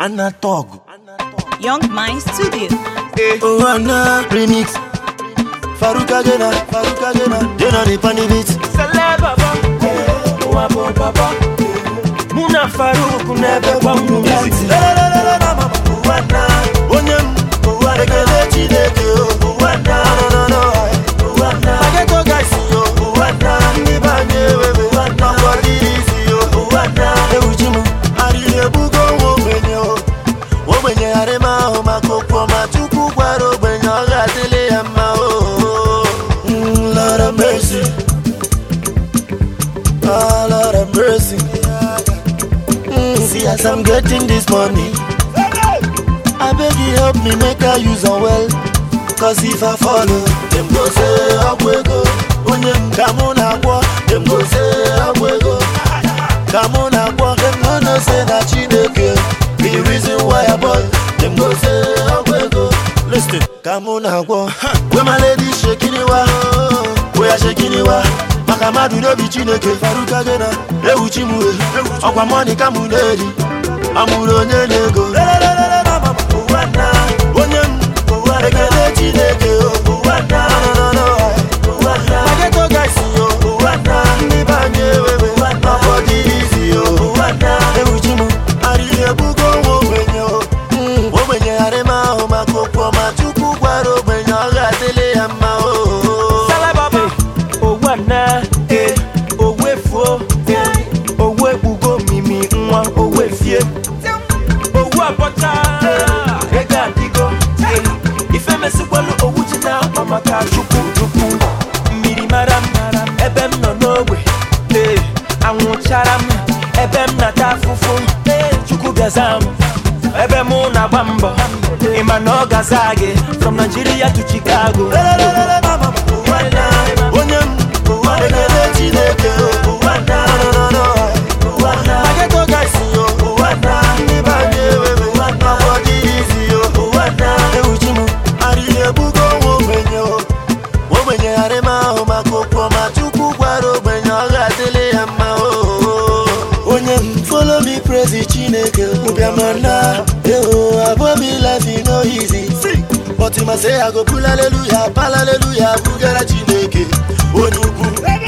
Anatog. Young Mind Studio. Oh, Anna remix. Faruka Jena, Faruka Jena, Jena the panny beat. Sele baba, wabo baba. Muna Faruku nebe kwa mnuzi. Lelelelele mama, Uwana, Onyem, Uwana, Ekele Chineke, oh, Uwana, no, no, no, Uwana, Mageto guys, yo, Uwana, ndị banye wewe, Uwana, Mwadirizi, yo, Uwana, Ewuchimu, Arịrị ebugo nwa ogbenye, oh, ogbenye arịma ahụ maka okwu ọma Chukwu gwara ogbenye ọ ga-adịlị ya mma, oh, mm, Lord have mercy, ah, Lord have mercy. Mm, see as I'm getting this money. I beg you help me make I use am well. Cause if I follow, them go say Agwego. Onye m ka mụ na-agwọ, them go say Agwego. Ka mụ na-agwọ, them no know say na Chineke. Be the reason why I bought, them go say Agwego. Listen, ka mụ na-agwọ. Where my lady shaking it wa, where ya shaking it wa. Maka mmadụ n'obi Chineke, Faruka Jena, ewu Chimue, ọkwa mọni ka mụ na-eri. Amụrụ onye na-ego. Lelelelele mama, ụwanna, onye m, ụwanna, ekele Chineke, o, ụwanna, no, no, no, ụwanna. Mageto guys, yo, ụwanna, ndị banye wewe, ụwanna, ọdịnizi, yo, ụwanna. Ewu chi m, arịrị ebugo nwa ogbenye, o. Mm, ogbenye arịma ahụ maka okwu ọma Chukwu gwara ogbenye ọ ga-adịlị ya mma, o. Sele baba, owu ana, eh, owu efuo, eh, owu ekpugo mimi nwa owu efie. Owu abọcha, ego adịgo, eh, ife mesikwelu owu ji na akpa maka chukwu chukwu. Mmiri mara m, ebe m nọ n'ogbe, eh, anwụchara m, ebe m na-ata afụfụ, eh, chukwu gaza m. ebe mụ na-agba mbọ ịma na ọ gaza gị from Nigeria to Chicago Lelelelele mama, ụwanna, onye m, ụwanna, ekele Chineke, o, ụwanna, no, no, no, ụwanna. Mageto guys, yo, ụwanna, ndị banye wewe, ụwanna, ọdịnizi, yo, ụwanna. Ewu chi m, arịrị ebugo nwa ogbenye, o. ogbenye arịma ahụ maka okwu ọma Chukwu gwara ogbenye ọ ga-adịlị ya mma o onye m follow me praise Chineke ụbịamana eho abụọ me life e no easy but ma say I go pull hallelujah pal hallelujah bugara Chineke onye ukwu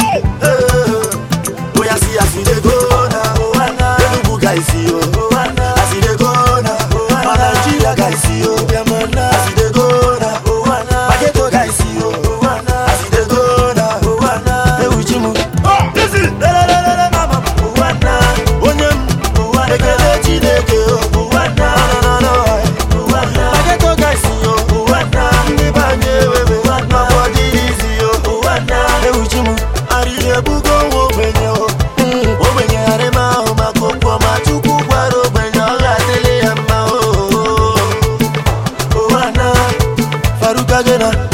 Eh, oya si as we dey go na Enugu guys yo as we dey go na ma Nigeria guys yo ụbịamana as we dey go na Mageto guys yo as we dey go na ewu chi m lelelelele mama ụwanna onye m ekele Chineke o ụwanna no, no, no, Mageto guys yo ndị banye wewe maka ọdịnizi yo ewu chi m arịrị ebugo nwa ogbenye o Mm, ogbenye arịma ahụ maka okwu ọma Chukwu gwara ogbenye ọ ga-adịlị ya mma o ụwanna Faruka Jena